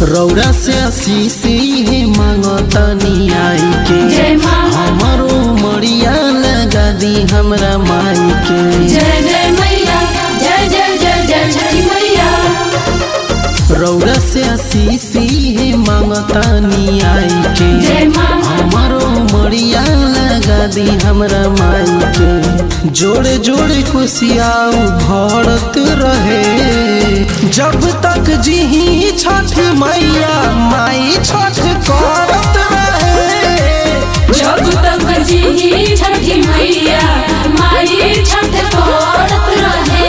रौरा से आशीषी है मांगतानी आई के जय माँ। हमारो मरिया लगा दी हमरा माई के जय जय मैया जय जय जय जय छठी मैया रौरा से आशीषी है मांगतानी आई के जय माँ। हमारो मरिया लगा दी हमरा माई के जोड़े जोड़े खुशियाँ भरत रहे जब तक जीही छठ मैया माई छठ करत रहे जब तक जी छठी मैया माई छठ करत रहे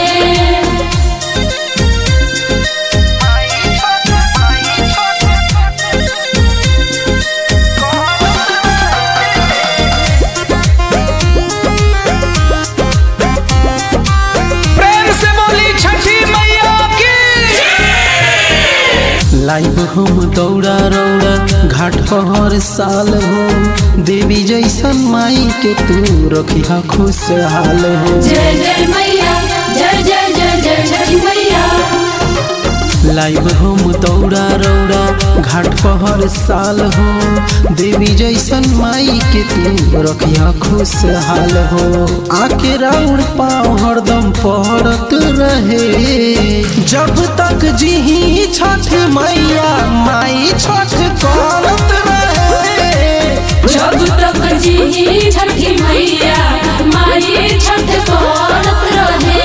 प्रेम से बोली छठी मैया की लाइव हम दौड़ा रौड़ा घाट पर हर साल हो देवी जैसन माई के तू रखिया खुशहाल हो जय जय मैया जय जय जय जय छठी मैया लाइव हम दौड़ा रौड़ा घाट पर हर साल हो देवी जैसन माई के तू रखिया खुशहाल हो आके राउर पाँव हरदम पड़त रहे जब तक जीही छठ मैया माई छठ करत रहे जब तक जी छठी मैया माई छठ करत रहे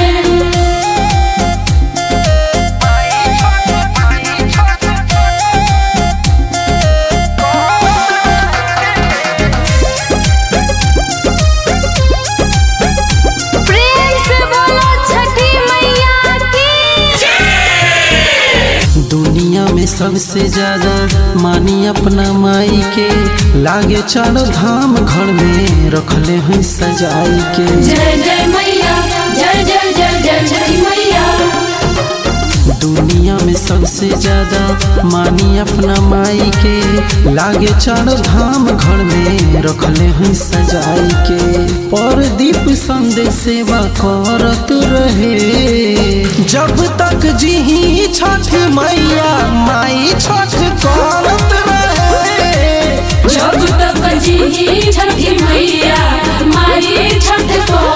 प्रेम से बोलो छठी मैया की दुनिया में सबसे ज्यादा मानी अपना माई के लागे चारो धाम घर में रखले हैं सजाई के जय जय मैया जय जय जय जय छठी मैया दुनिया में सबसे ज्यादा मानी अपना माई के लागे चारो धाम घर में रखले हैं सजाई के पर दीप संदेश सेवा करत रहे जब तक जीही छठ मैया माई छठ करत रहे जब तक जी छठी मैया माई छठ करत